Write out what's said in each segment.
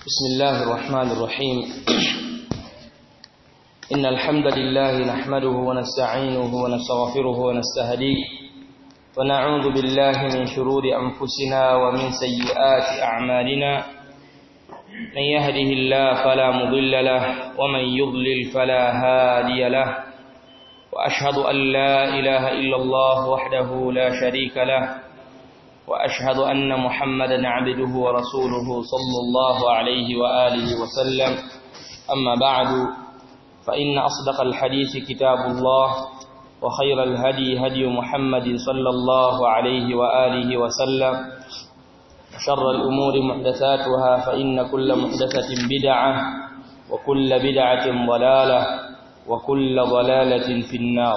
بسم الله الرحمن الرحيم إن الحمد لله نحمده ونستعينه ونستغفره ونستهديه ونعوذ بالله من شرور أنفسنا ومن سيئات أعمالنا من يهده الله فلا مضل له ومن يضلل فلا هادي له وأشهد أن لا إله إلا الله وحده لا شريك له وأشهد أن محمدا عبده ورسوله صلى الله عليه وآله وسلم أما بعد فإن أصدق الحديث كتاب الله وخير الهدي هدي محمد صلى الله عليه وآله وسلم شر الأمور محدثاتها فإن كل محدثة بدعة وكل بدعة ضلالة وكل ضلالة في النار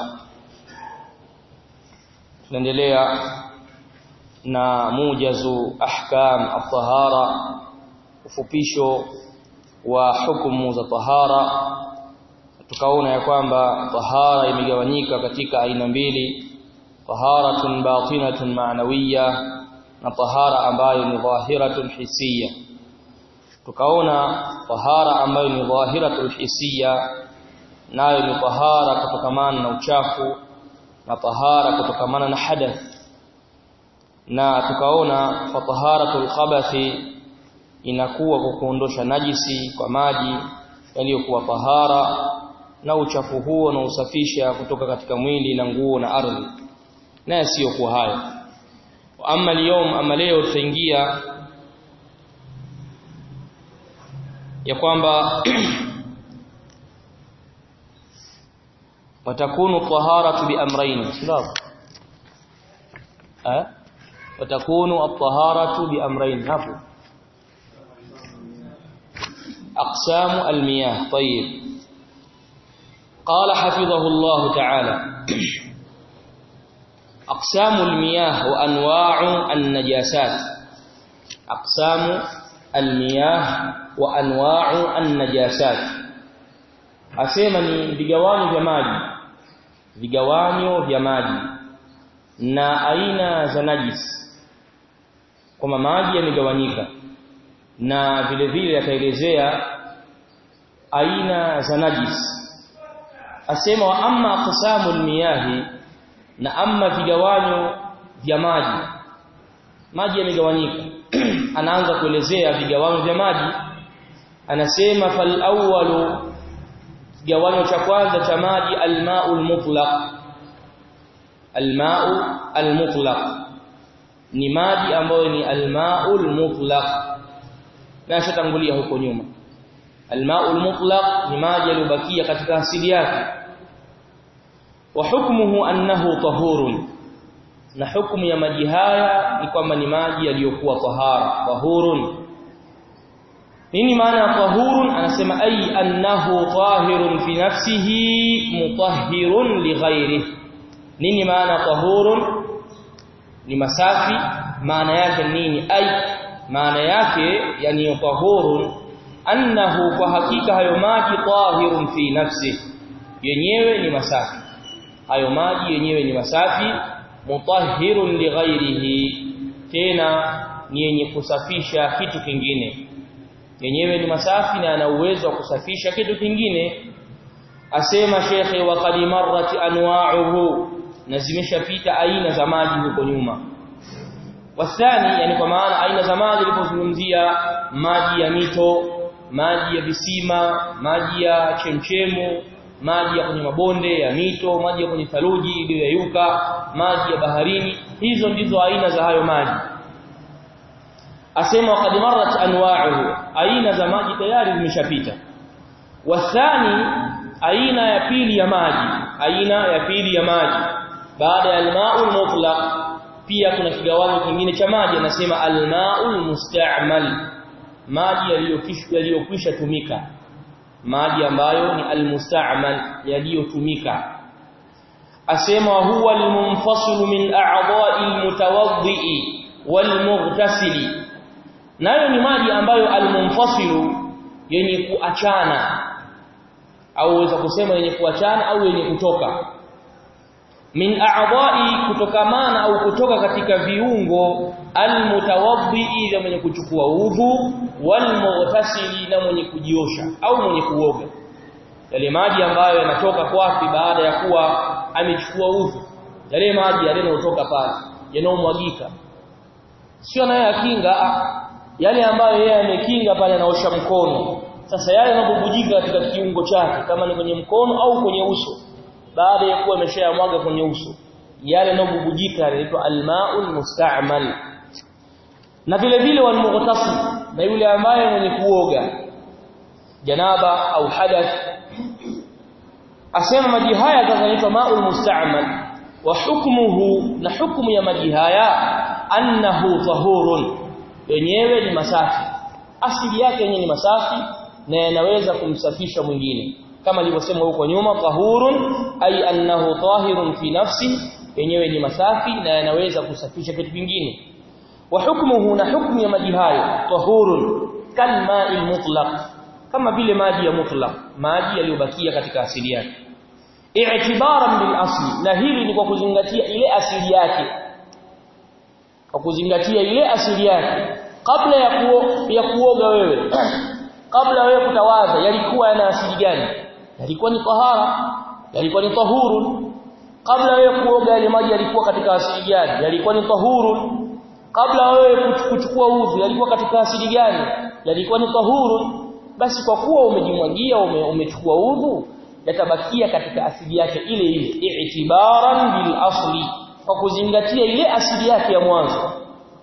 نندلea na mujazu ahkam at-tahara ufupisho wa hukumu za tahara tukaona ya kwamba tahara imegawanyika katika aina mbili taharatun batinatun ma'nawiyya na tahara ambayo ni dhahiratun hisiya tukaona tahara ambayo ni dhahiratul hisiya nayo ni tahara kutokamana na uchafu na tahara kutokamana na hadath na tukaona fataharatul khabathi inakuwa kwa kuondosha najisi kwa maji yaliyokuwa tahara na uchafu huo na usafisha kutoka katika mwili na nguo na ardhi na yasiyokuwa hayo amma leo ama leo tutaingia ya kwamba watakunu taharatu bi amrayn sababu eh وتكون الطهارة بأمرين هفو أقسام المياه طيب قال حفظه الله تعالى أقسام المياه وأنواع النجاسات أقسام المياه وأنواع النجاسات أسيما ni vigawani vya maji vigawanyo vya maji na aina za najisi kwamba maji yamegawanyika na vile vile yataelezea aina za najis asema wa amma aqsamul miyahi na amma vigawanyo vya maji maji yamegawanyika anaanza kuelezea vigawanyo vya maji anasema fal awwalu kigawanyo cha kwanza cha maji almaul mutlaq almau almutlaq ni maji ambayo ni almaul mutlaq na shatangulia huko nyuma almaul mutlaq ni maji yaliyobakia katika asili yake wa hukmuhu annahu tahurun na hukumu ya maji haya ni kwamba ni maji yaliyokuwa tahara tahurun nini maana ya tahurun anasema ay annahu tahirun fi nafsihi mutahhirun li ghairihi nini maana tahurun ni masafi maana yake nini ai maana yake yani tahurun annahu kwa hakika hayo maji tahirun fi nafsi yenyewe ni masafi hayo maji yenyewe ni masafi mutahhirun li ghairihi tena ni yenye kusafisha kitu kingine yenyewe ni masafi na ana uwezo wa kusafisha kitu kingine asema shekhe wa qad marrat anwa'uhu na zimeshapita aina za maji huko nyuma wasani yani kwa maana aina za maji ilipozungumzia maji ya mito maji ya visima maji ya chemchemu maji ya kwenye mabonde ya mito maji ya kwenye thaluji iliyoyuka maji ya baharini hizo ndizo aina za hayo maji asema qad marrat anwa'uhu aina za maji tayari zimeshapita wasani aina ya pili ya maji aina ya pili ya maji baada ya almaul mutlaq pia kuna kigawanyo kingine cha maji anasema almaul musta'mal maji yaliyokishwa yaliyokwisha tumika maji ambayo ni almusta'mal yaliyotumika asema huwa almunfasil min a'dha'i almutawaddi walmughtasili nayo ni maji ambayo almunfasilu yenye kuachana au weza kusema yenye kuachana au yenye kutoka min a'dha'i kutokamana au kutoka katika viungo almutawaddi vya mwenye kuchukua udhu walmughtasili na mwenye kujiosha au mwenye kuoga yale maji ambayo yanatoka kwapi baada ya kuwa amechukua udhu yale maji yanayotoka pale yanayomwagika sio naye akinga yale ambayo yeye amekinga pale anaosha mkono sasa yale yanabubujika katika kiungo chake kama ni kwenye mkono au kwenye uso baada ya kuwa ameshayamwaga kwenye uso yale yanabubujika yanaitwa almaul musta'mal na vile vile walmughtasil na yule ambaye mwenye kuoga janaba au hadath asema maji haya yanaitwa maul musta'mal wa hukmuhu na hukumu ya maji haya annahu tahurun yenyewe ni masafi asili yake yenyewe ni masafi na yanaweza kumsafisha mwingine kama alivyosema huko nyuma tahurun ay annahu tahirun fi nafsi yenyewe ni masafi na yanaweza kusafisha kitu kingine wa hukmuhu na hukmu ya maji hayo tahurun kalma'il mutlaq kama vile maji ya mutlaq maji yaliyobakia katika asili yake i'tibaran bil asli na hili ni kwa kuzingatia ile asili yake kwa kuzingatia ile asili yake kabla ya kuo, ya kuoga wewe kabla wewe kutawadha yalikuwa yana asili gani yalikuwa ni tahara yalikuwa ni tahurun kabla wewe kuoga yale maji yalikuwa katika asili gani yalikuwa ni tahurun kabla wewe kuchukua udhu yalikuwa katika asili gani yalikuwa ni tahurun basi kwa kuwa umejimwagia ume, umechukua udhu yatabakia katika asili yake ile ile i'tibaran bil asli kwa kuzingatia ile asili yake ya mwanzo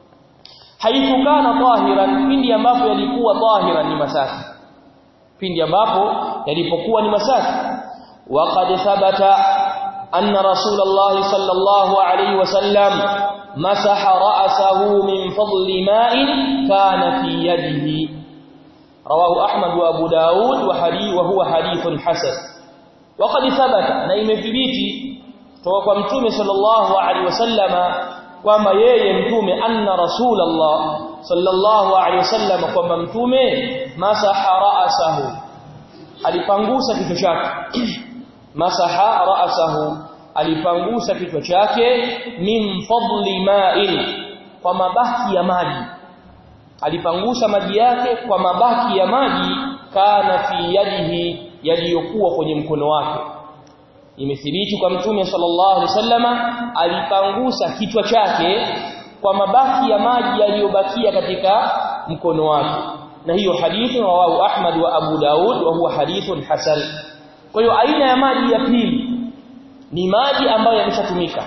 haikukana tahiran pindi ambapo yalikuwa tahiran ni masafi pindi ambapo yalipokuwa ni masafi waqad thabata anna rasulullah sallallahu alayhi wasallam masaha ra'sahu min fadli ma'in kana fi yadihi rawahu ahmad wa abu daud wa hadith wa huwa hadithun hasan waqad thabata na imethibiti kutoka kwa mtume sallallahu alaihi wasallama kwamba yeye mtume anna rasulullah sallallahu alaihi wasallam kwamba mtume masaha ra'sahu alipangusa kichwa chake masaha ra'sahu alipangusa kichwa chake min fadli ma'in kwa mabaki ya maji alipangusa maji yake kwa mabaki ya maji kana fi yadihi yaliyokuwa kwenye mkono wake imethibiti kwa mtume sallallahu alaihi wasallama alipangusa kichwa chake kwa mabaki ya maji yaliyobakia katika mkono wake na hiyo hadithi rawahu Ahmad wa Abu Daud wa huwa hadithun hasan kwa hiyo aina ya maji ya pili ni maji ambayo yameshatumika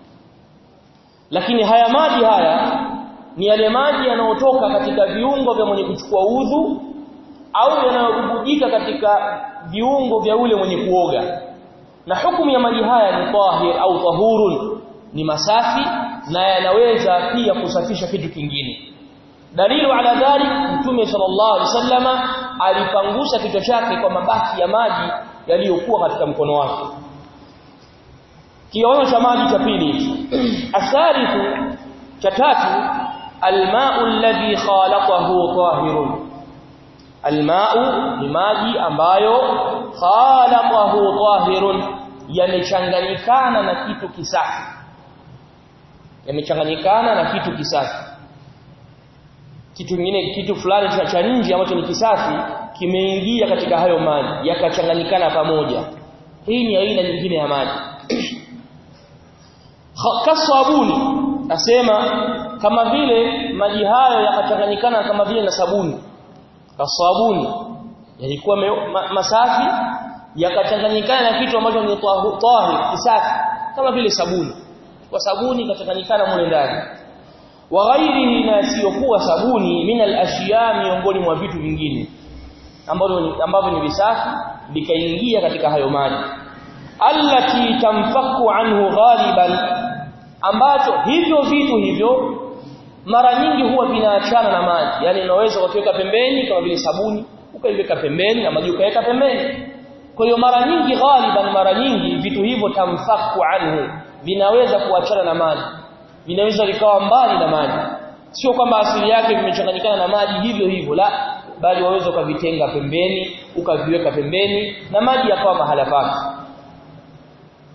lakini haya maji haya ni yale maji yanayotoka katika viungo vya mwenye kuchukua udhu au yanayobubujika katika viungo vya ule mwenye kuoga na hukumu ya maji haya ni tahir au tahurun ni masafi na yanaweza pia kusafisha kitu kingine dalilu ala dhalik mtume sallallahu alaihi wasallama alipangusha kichwa chake kwa mabaki ya maji yaliyokuwa katika mkono wake kiwango cha maji cha pili athalithu cha tatu alma'u alladhi khalaqahu tahirun alma'u ni maji ambayo khalaqahu tahirun yamechanganyikana na kitu kisafi yamechanganyikana na kitu kisafi kitu kingine kitu fulani cha cha nje ambacho ni kisafi kimeingia katika hayo maji yakachanganyikana pamoja hii ni aina nyingine ya maji kasabuni asema kama vile maji hayo yakachanganyikana kama vile na sabuni kasabuni yalikuwa ma, masafi yakachanganyikana na kitu ambacho ni tahir kisafi kama vile sabuni kwa sabuni ikachanganyikana mule ndani wa ghairihi na siyokuwa sabuni min al-ashiya miongoni mwa vitu vingine ambavyo ambavyo ni visafi vikaingia katika hayo maji allati tamfaku anhu ghaliban ambacho hivyo vitu hivyo mara nyingi huwa vinaachana na maji yani unaweza ukiweka pembeni kama vile sabuni ukaiweka pembeni na maji ukaweka pembeni kwa hiyo mara nyingi ghaliban mara nyingi vitu hivyo tamfaku anhu vinaweza kuachana na maji vinaweza vikawa mbali na maji sio kwamba asili yake vimechanganyikana na maji hivyo hivyo la bali waweza ukavitenga pembeni ukaviweka pembeni na maji yakawa mahala pake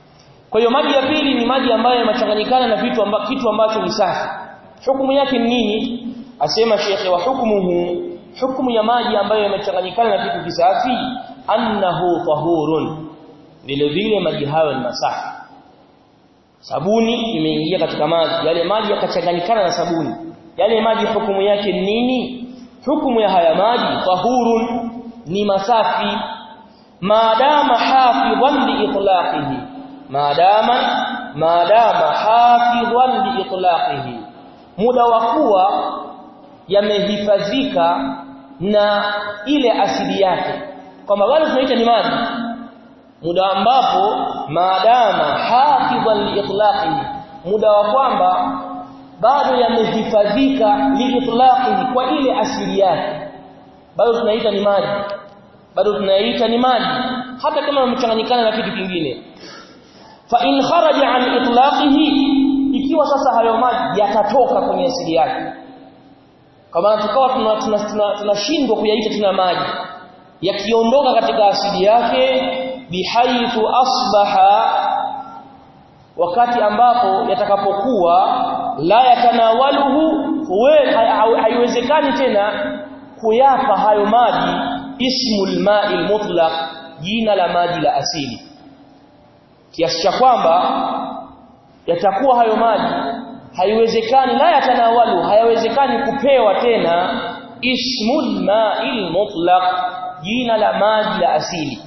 kwa hiyo maji ya pili ni maji ambayo yamechanganyikana na vitu amba, kitu ambacho ni safi hukumu yake ni nini asema shekhe wa hukmuhu hukumu ya maji ambayo yamechanganyikana na kitu kisafi annahu tahurun vile vile maji hayo ni masafi sabuni imeingia katika maji yale maji yakachanganyikana na sabuni yale maji hukumu yake ni nini hukumu ya haya maji tahurun ni masafi maadama hafidhan li itlaqihi maadama maadama hafidhan li itlaqihi muda wa kuwa yamehifadhika na ile asili yake kwamba wale tunaita ni maji muda ambapo maadama hafidhan li itlaqihi muda wa kwamba bado yamehifadhika li itlaqihi kwa ile asili yake bado tunaita ni maji bado tunaita ni maji hata kama yamechanganyikana na kitu kingine fa in kharaja an itlaqihi ikiwa sasa hayo maji yatatoka kwenye asili yake kama tukawa tunashindwa tuna, tuna, tuna kuyaita tena maji yakiondoka katika asili yake bihaithu asbaha wakati ambapo yatakapokuwa la yatanawaluhu haiwezekani tena kuyapa hayo maji ismul ma'il mutlaq jina la maji la asili kiasi cha kwamba yatakuwa hayo maji haiwezekani la yatanawalu hayawezekani kupewa tena ismul ma'il mutlaq jina la maji la asili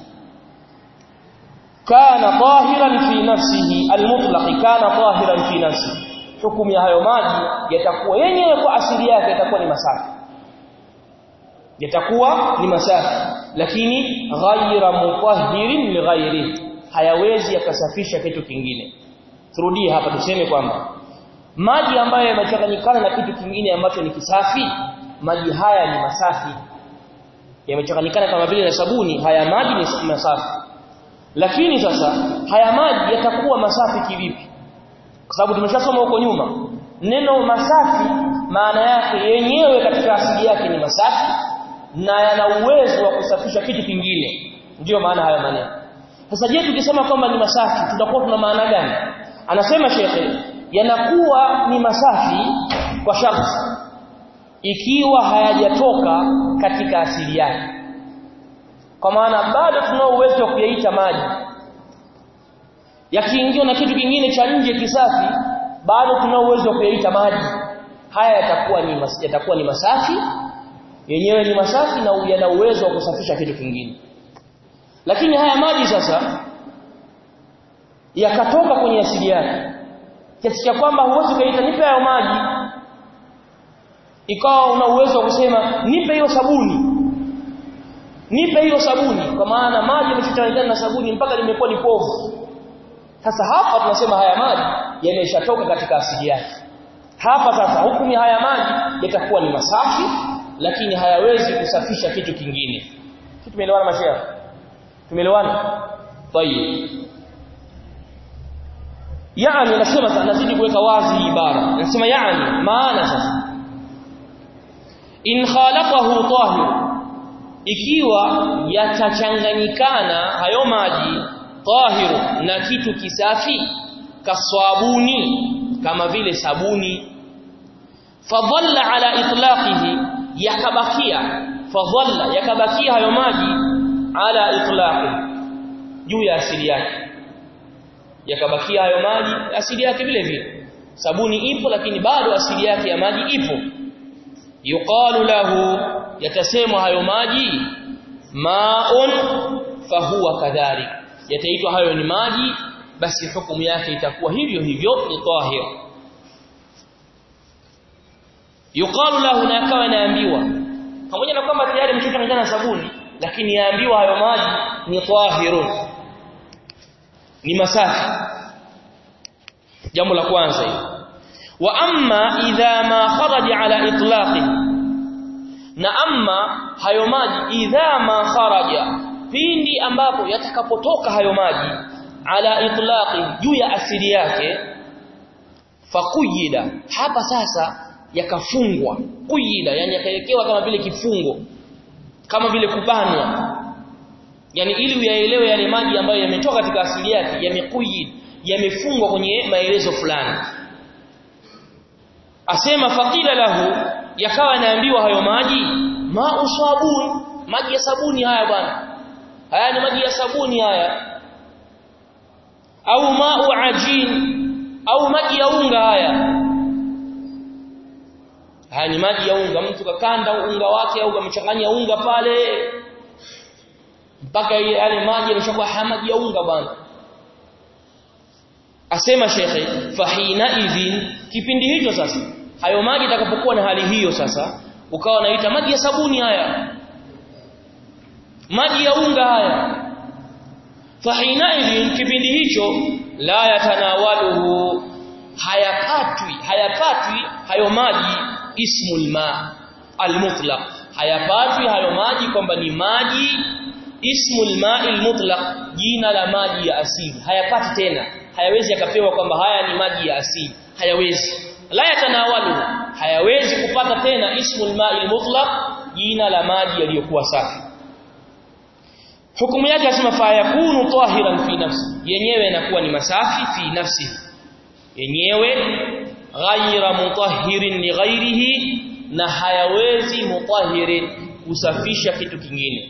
kana tahiran fi nafsihi almutlaq kana tahiran fi nafsihi hukumu ya hayo maji yatakuwa yenyewe kwa asili yake yatakuwa ni masafi yatakuwa ni masafi lakini ghaira mutahhirin li ghairi hayawezi yakasafisha kitu kingine turudie hapa tuseme kwamba maji ambayo yamechanganyikana na kitu kingine ambacho ni kisafi maji haya ni masafi yamechanganyikana kama vile na sabuni haya maji ni masafi lakini sasa haya maji yatakuwa masafi kivipi kwa sababu tumeshasoma huko nyuma neno masafi maana yake yenyewe katika asili yake ni masafi na yana uwezo wa kusafisha kitu kingine ndiyo maana haya maneno sasa je tukisema kwamba ni masafi tutakuwa tuna maana gani anasema shekhe yanakuwa ni masafi kwa sharti ikiwa hayajatoka katika asili yake kwa maana bado tunao uwezo wa kuyaita maji yakiingiwa na kitu kingine cha nje kisafi bado tunao uwezo wa kuyaita maji haya yatakuwa ni mas, yatakuwa ni masafi yenyewe ni masafi na yana uwezo wa kusafisha kitu kingine lakini haya maji sasa yakatoka kwenye asili yake kiasi cha kwamba huwezi kuita nipe hayo maji ikawa una uwezo wa kusema nipe hiyo sabuni nipe hiyo sabuni kwa maana maji yamechanganyikana na sabuni mpaka limekuwa ni povu sasa hapa tunasema haya maji yameshatoka katika asili yake hapa sasa hukumu haya maji yatakuwa ni masafi lakini hayawezi kusafisha kitu kingine tumeelewana mashaikh tumeelewana tayeb yani nasema nazidi kuweka wazi ibara nasema yani maana sasa in khalaqahu tahir ikiwa yatachanganyikana hayo maji tahiru na kitu kisafi kaswabuni kama vile sabuni fadhalla ala itlaqihi yakabakia fadhalla yakabakia hayo maji ala itlaqi juu ya asili yake yakabakia hayo maji asili yake vile vile sabuni ipo lakini bado asili yake ya maji ipo yuqalu lahu yatasemwa hayo maji maun fahuwa kadhalik yataitwa hayo ni maji basi hukumu yake itakuwa hivyo hivyo ni tahir yuqalu lahu na akawa naambiwa pamoja na kwamba tayari mchanganyana na sabuni lakini yaambiwa hayo maji ni tahirun ni masafi jambo la kwanza hilo wa amma idha ma kharaja ala itlaqi na amma hayo maji idha ma kharaja pindi ambapo yatakapotoka hayo maji ala itlaqi juu ya asili yake fakuyida hapa sasa yakafungwa kuyida yani yakawekewa kama vile kifungo kama vile kubanwa yani ili uyaelewe yale maji ambayo yametoka katika asili yake yamekuyid yamefungwa kwenye maelezo fulani asema faqila lahu yakawa naambiwa hayo maji ma usabuni maji ya sabuni haya bwana haya ni maji ya sabuni haya au ma'u ajin au maji ya unga haya haya ni maji ya unga mtu kakanda unga wake au kamchanganya unga pale mpaka yale maji yameshakuwa maji ya unga bwana asema shekhe fahina idhin kipindi hicho sasa hayo maji itakapokuwa na hali hiyo sasa ukawa naita maji ya sabuni haya maji ya unga haya fahina idhin kipindi hicho la yatanawaluhu hayakatwi hayakatwi hayo maji ismul ma almutlaq hayapatwi hayo maji kwamba ni maji ismul ma'il mutlaq jina la maji ya asili hayapati tena hayawezi yakapewa kwamba haya ni maji ya asili hayawezi la yatanawalu hayawezi kupata tena ismul ma'il mutlaq jina la maji yaliyokuwa safi hukumu yake asema fa yakunu tahiran fi nafsi yenyewe inakuwa ni masafi fi nafsi yenyewe ghaira mutahhirin li ghairihi na hayawezi mutahhirin kusafisha kitu kingine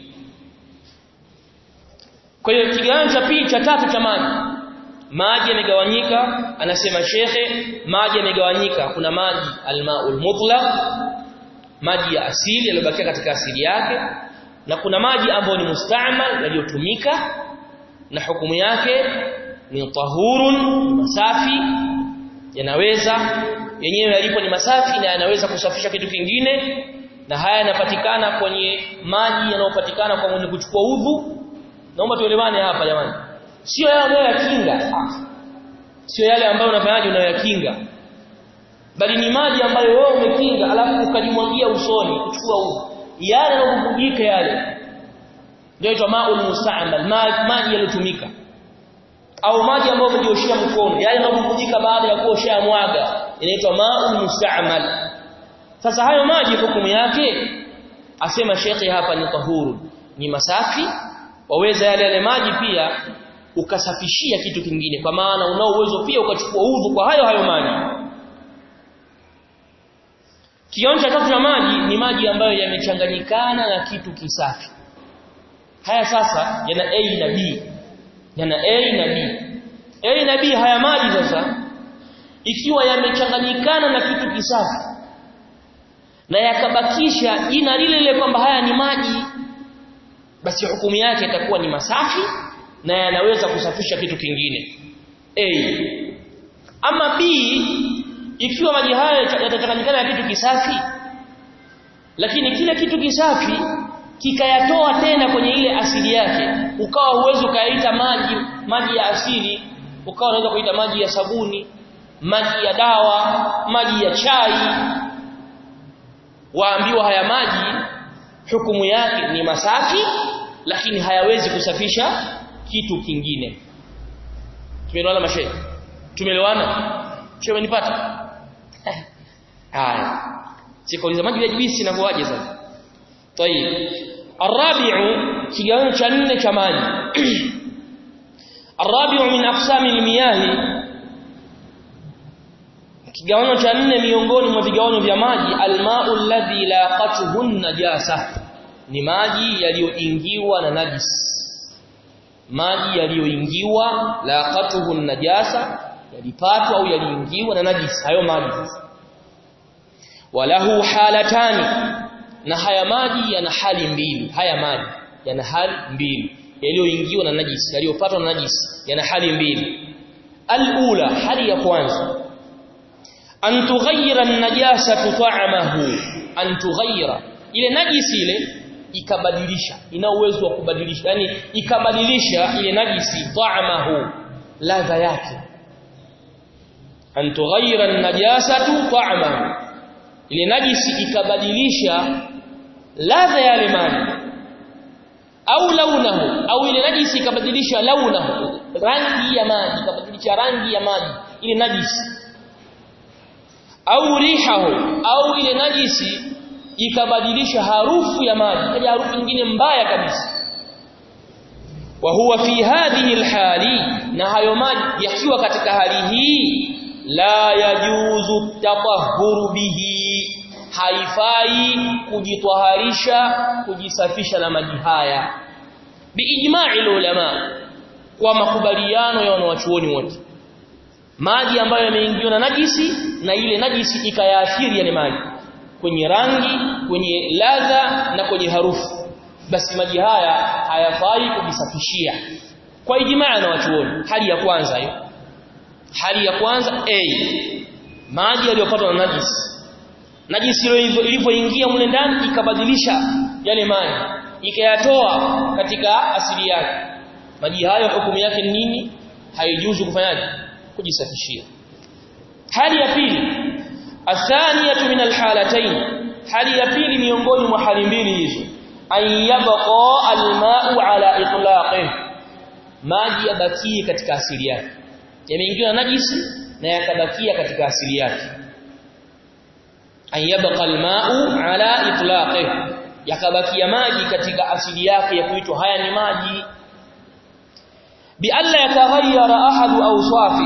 kwa hiyo kigawanyo cha pili cha tatu cha maji maji yamegawanyika anasema shekhe maji yamegawanyika kuna maji almaul mutlaq maji ya asili yaliyobakia katika asili yake na kuna maji ambayo ni musta'mal yaliyotumika na hukumu yake ni tahurun masafi yanaweza yenyewe yalipo ni masafi na yanaweza kusafisha kitu kingine na haya yanapatikana kwenye maji yanayopatikana kwa mwenye kuchukua udhu naomba tuelewane hapa jamani sio yale ambayo yakinga sio yale ambayo unafanyaje unayoyakinga bali ni maji ambayo wewe umekinga alafu ukajimwagia usoni kuchukua udhu yale yanayobubujika yale ndio inaitwa maul musta'mal maji yaliyotumika au maji ambayo umejioshia mkono yale yanayobubujika baada ya kuosha mwaga inaitwa maul musta'mal sasa hayo maji hukumu yake asema shekhi hapa ni tahuru ni masafi waweza yale yale maji pia ukasafishia kitu kingine kwa maana unao uwezo pia ukachukua udhu kwa hayo hayo maji Kionja tatu cha maji ni maji ambayo yamechanganyikana na kitu kisafi. Haya sasa yana A na B. Yana A na B. A na B haya maji sasa ikiwa yamechanganyikana na kitu kisafi na yakabakisha jina lile lile kwamba haya ni maji basi hukumu yake itakuwa ni masafi na yanaweza kusafisha kitu kingine. A. Ama B ikiwa maji haya yatachanganyikana na kitu kisafi lakini kile kitu kisafi kikayatoa tena kwenye ile asili yake ukawa uwezo kaita maji maji ya asili ukawa unaweza kuita maji ya sabuni maji ya dawa maji ya chai waambiwa haya maji hukumu yake ni masafi lakini hayawezi kusafisha kitu kingine tumeelewana mashehe tumeelewana shehe nipata haya sikauliza maji ya juisi inakuaje sasa tayib arabi'u kigawanyo cha nne cha maji arabi'u min aqsami almiyah kigawanyo cha nne miongoni mwa vigawanyo vya maji alma'u alladhi laqatuhu najasa ni maji yaliyoingiwa na najis maji yaliyoingiwa laqatuhu najasa yalipatwa au yaliingiwa na najis hayo maji sasa walahu halatani na haya maji yana hali mbili haya maji yana hali mbili yaliyoingiwa na najis yaliyopatwa na najis yana hali mbili alula hali ya kwanza an tughayyira an-najasatu ta'amahu an tughayyira ile najisi ile ikabadilisha ina uwezo wa kubadilisha yani ikabadilisha ile najisi ta'amahu ladha yake an tughayyira an-najasatu ta'amahu ile najisi ikabadilisha ladha ya yale maji au launahu au ile najisi ikabadilisha launahu rangi ya maji ikabadilisha rangi ya maji ile najisi au rihahu au ile najisi ikabadilisha harufu ya maji kaja harufu nyingine mbaya kabisa wa huwa fi hadhihi alhali na hayo maji yakiwa katika hali hii la yajuzu tatahhuru bihi haifai kujitwaharisha kujisafisha na maji haya biijma'i ulama kwa makubaliano ya wanawachuoni wote maji ambayo yameingiwa na najisi na ile najisi ikayaathiri yale maji kwenye rangi kwenye ladha na kwenye harufu basi maji haya hayafai kujisafishia kwa ijmaa na wachuoni hali ya kwanza hiyo hali ya kwanza a maji yaliyopatwa na najisi najisi ilivyoingia mle ndani ikabadilisha yale maji ikayatoa katika asili yake maji hayo hukumu yake ni nini haijuzu kufanyaje kujisafishia hali ya pili athaniyatu min alhalatayn hali ya pili miongoni mwa hali mbili hizo an yabqa alma'u ala itlaqih maji yabakie katika asili yake yameingiwa na najisi na yakabakia katika asili yake an yabqa alma'u ala itlaqih yakabakia maji katika asili yake ya kuitwa haya ni maji bi alla yataghayyara ahadu awsafi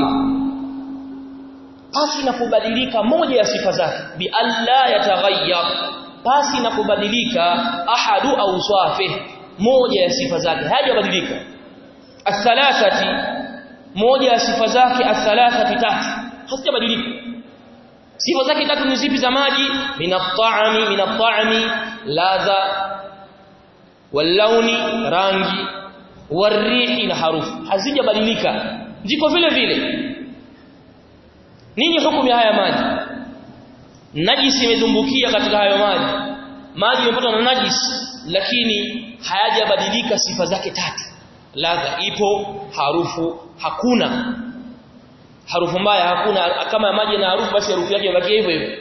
pasi na kubadilika moja ya sifa zake bi alla yataghayyar pasi na kubadilika ahadu awsafi moja ya sifa zake hajabadilika athalathati moja ya sifa zake athalathati tatu hazijabadilika sifa zake tatu ni zipi za maji minat-ta'ami minat-ta'ami ladha walauni rangi warihi na harufu hazijabadilika ziko vile vile nini hukumu ya haya maji najisi imedumbukia katika hayo maji maji yamepatwa na najisi lakini hayajabadilika sifa zake tatu ladha ipo harufu hakuna harufu mbaya hakuna kama maji na harufu basi harufu yake ibaki hivyo hivyo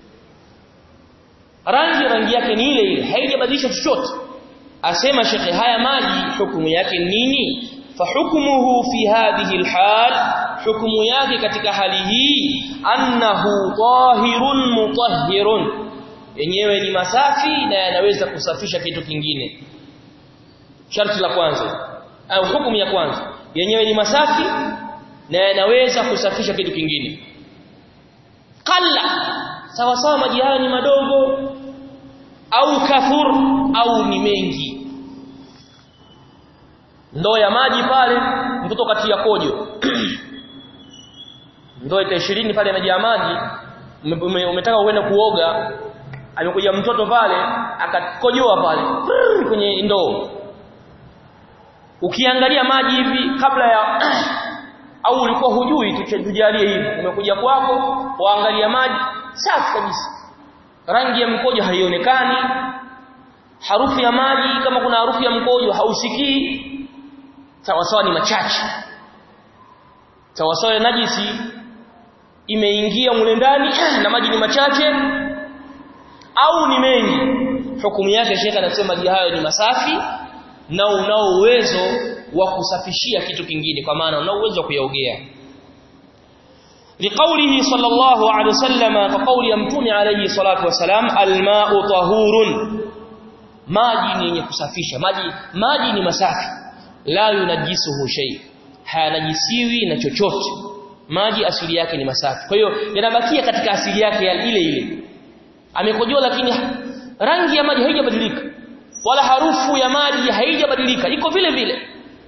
rangi rangi yake ni ile ile haijabadilisha chochote asema shekhe haya maji hukumu yake nini fahukmuhu fi hadhihi alhal hukumu yake katika hali hii annahu tahirun mutahhirun yenyewe ni masafi na yanaweza kusafisha kitu kingine sharti la kwanza au hukumu ya kwanza yenyewe ni masafi na yanaweza kusafisha kitu kingine qalla sawa sawa maji haya ni madogo au kathur au ni mengi ndoo ya maji pale mtoto kati ya kojo ndoo ita 20 pale imejaa maji umetaka uende kuoga amekuja mtoto pale akakojoa pale kwenye ndoo ukiangalia maji hivi kabla ya au ulikuwa hujui tujalie hivi umekuja kwako waangalia maji safi kabisa rangi ya mkojo haionekani harufu ya maji kama kuna harufu ya mkojo hausikii sawa sawa ni machache sawa sawa ya najisi imeingia mule ndani na maji ni machache au ni mengi hukumu yake shekha anasema maji hayo ni masafi na unao uwezo wa kusafishia kitu kingine kwa maana unao uwezo wa kuyaogea لقوله صلى الله عليه وسلم فقول يمتون عليه الصلاه والسلام الماء طهور maji ni yenye kusafisha maji maji ni masafi la yunajisuhu shay hayanajisiwi na chochote maji asili yake ni masafi kwa hiyo yanabakia katika asili yake ya ile ile amekojoa lakini rangi ya maji haijabadilika wala harufu ya maji haijabadilika iko vile vile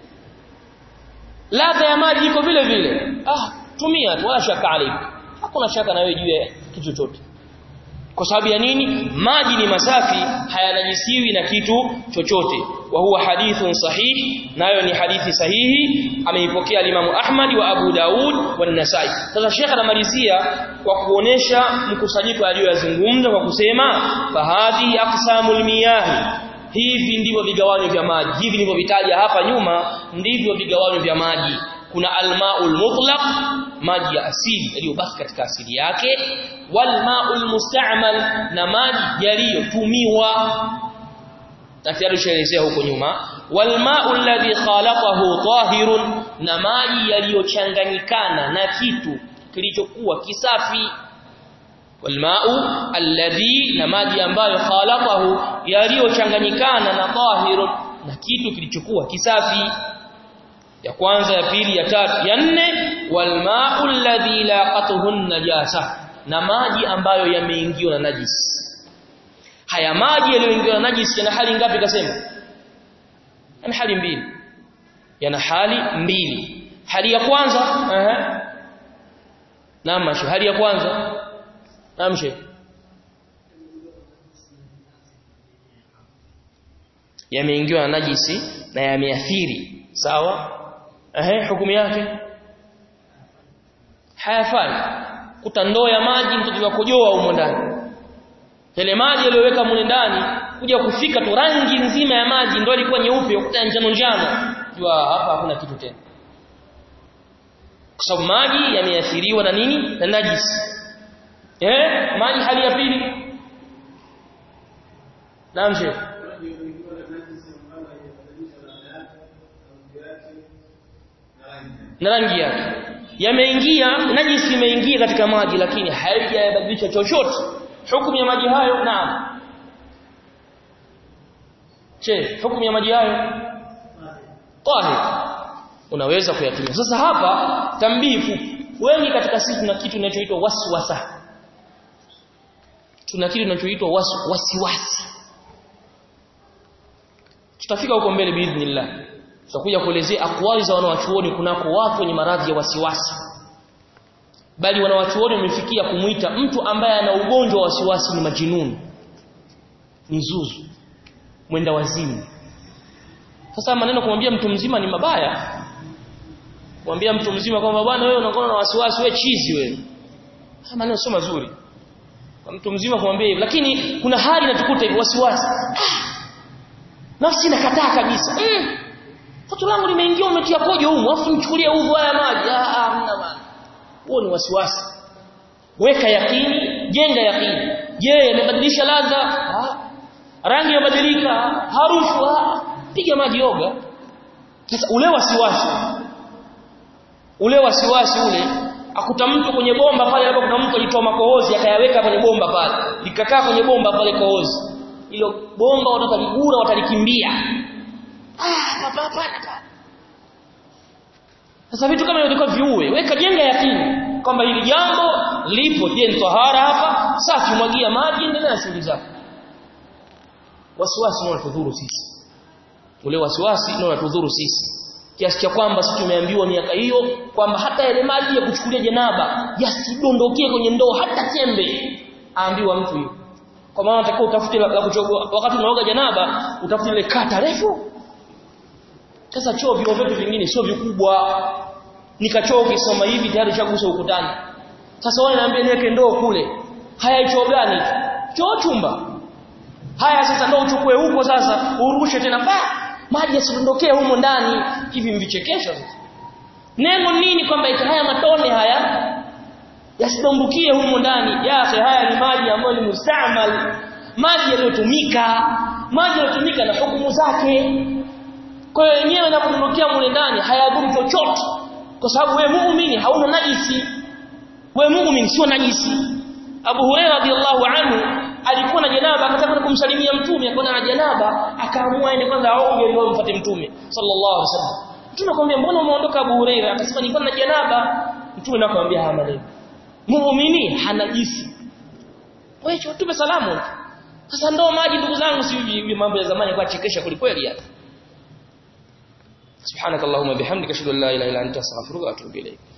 ladha ya maji iko vile vile ah tumia tu wala shaka alayka hakuna shaka na wewe juu ya kitu chochote kwa sababu ya nini maji ni masafi hayanajisiwi na kitu chochote wa huwa hadithun sahih nayo ni hadithi sahihi ameipokea Imam Ahmad wa Abu Daud wa Nasai sasa Sheikh anamalizia kwa kuonesha mkusanyiko aliyozungumza kwa kusema fahadhi aqsamul miyah hivi ndivyo vigawanyo vya maji hivi nilivyovitaja hapa nyuma ndivyo vigawanyo vya maji kuna almaul mutlaq maji ya asili yaliyobaki katika asili yake walmaul musta'mal na maji yaliyotumiwa tafsiri shaelezea huko nyuma walmau alladhi khalaqahu tahirun na maji yaliyochanganyikana na kitu kilichokuwa kisafi walmau alladhi na maji ambayo khalaqahu yaliyochanganyikana na tahirun na kitu kilichokuwa kisafi ya kwanza ya pili ya tatu ya nne walma'u alladhi laqatuhu najasa na maji ambayo yameingiwa na najisi haya maji yaliyoingiwa na najisi yana hali ngapi kasema yana hali mbili yana hali mbili hali ya kwanza ehe naam hali ya kwanza naam sheikh yameingiwa na najisi na yameathiri sawa ehe hukumu yake hayafai kuta ndoo ya maji mtoto wakojoa humo ndani yale maji yaliyoweka mule ndani kuja kufika tu rangi nzima ya maji ndio ilikuwa nyeupe ukuta njano njano jua hapa hakuna kitu tena kwa sababu maji yameathiriwa na nini na najisi eh maji hali ya pili naam sheikh na rangi yake yameingia najisi imeingia katika maji lakini haijabadilisha chochote hukumu ya maji hayo naam che hukumu ya maji hayo tahir unaweza kuyatumia sasa hapa tambifu wengi katika sisi tuna kitu kinachoitwa waswasa tuna kitu kinachoitwa wasiwasi tutafika huko mbele biidhnillah tutakuja kuelezea akwali za wanawachuoni kunako watu wenye maradhi ya wasiwasi bali wanawachuoni wamefikia kumuita mtu ambaye ana ugonjwa wa wasiwasi ni majinuni ni zuzu mwenda wazimu sasa maneno kumwambia mtu mzima ni mabaya kumwambia mtu mzima kwamba bwana wewe unakuwa na wasiwasi wewe chizi wewe haya maneno sio mazuri kwa mtu mzima kumwambia hivyo lakini kuna hali inatukuta hivyo wasiwasi ah, nafsi inakataa kabisa mm. Toto langu limeingia umetia pojo huko afu nichukulie uvu haya maji. Ah ah mna maana. Huo ni wasiwasi. Weka yakini, jenga yakini. Je, yamebadilisha ladha? Ah. Rangi imebadilika, harufu, ah. Piga maji yoga. Sasa ule wasiwasi. Ule wasiwasi ule akuta mtu kwenye bomba pale hapo kuna mtu alitoa makohozi akayaweka kwenye bomba pale. Likakaa kwenye bomba pale kohozi. Hilo bomba wataligura watalikimbia. Ah, hapa hapana. Sasa vitu kama hivyo viue, weka jenga yakini kwamba hili jambo lipo, je, ni tahara hapa? Safi, mwagia maji, endelea na shughuli zako. Wasiwasi ndio unatudhuru sisi. Ule wasiwasi ndio unatudhuru sisi. Kiasi cha kwamba sisi tumeambiwa miaka hiyo kwamba hata yale maji ya kuchukulia janaba yasidondokie kwenye ndoo hata tembe. Aambiwa mtu hiyo. Kwa maana unatakiwa utafute la kuchogua wakati unaoga janaba, utafute ile kata refu sasa choo vio vyetu vingine sio vikubwa. Nikachoo ukisoma hivi tayari chagusa ukutani. Sasa wao naambia niweke ndoo kule. Haya choo gani? Choo chumba. Haya sasa ndoo uchukue huko sasa urushe tena pa maji yasidondokee humo ndani hivi mvichekesha sasa. Neno nini kwamba ita haya matone haya yasidumbukie humo ndani. Yake haya ni maji ambayo ni mustamal, maji yaliyotumika, maji yaliyotumika na hukumu zake. Kwa hiyo yenyewe yanapodondokea mule ndani hayadhuru chochote kwa sababu wewe muumini hauna najisi. Wewe muumini sio najisi. Abu Hurairah radhiallahu anhu alikuwa na janaba akataka kumsalimia mtume akaona na janaba akaamua aende kwanza aoge ndio amfuate mtume sallallahu alaihi wasallam. Mtume akamwambia mbona umeondoka Abu Hurairah? Akasema nilikuwa na janaba. Mtume akamwambia haya maneno. Muumini hanajisi. Wewe tupe salamu. Sasa ndo maji ndugu zangu si mambo ya zamani kwa chekesha kulikweli hapa. سبحانك اللهم وبحمدك اشهد ان لا اله الا انت استغفرك واتوب اليك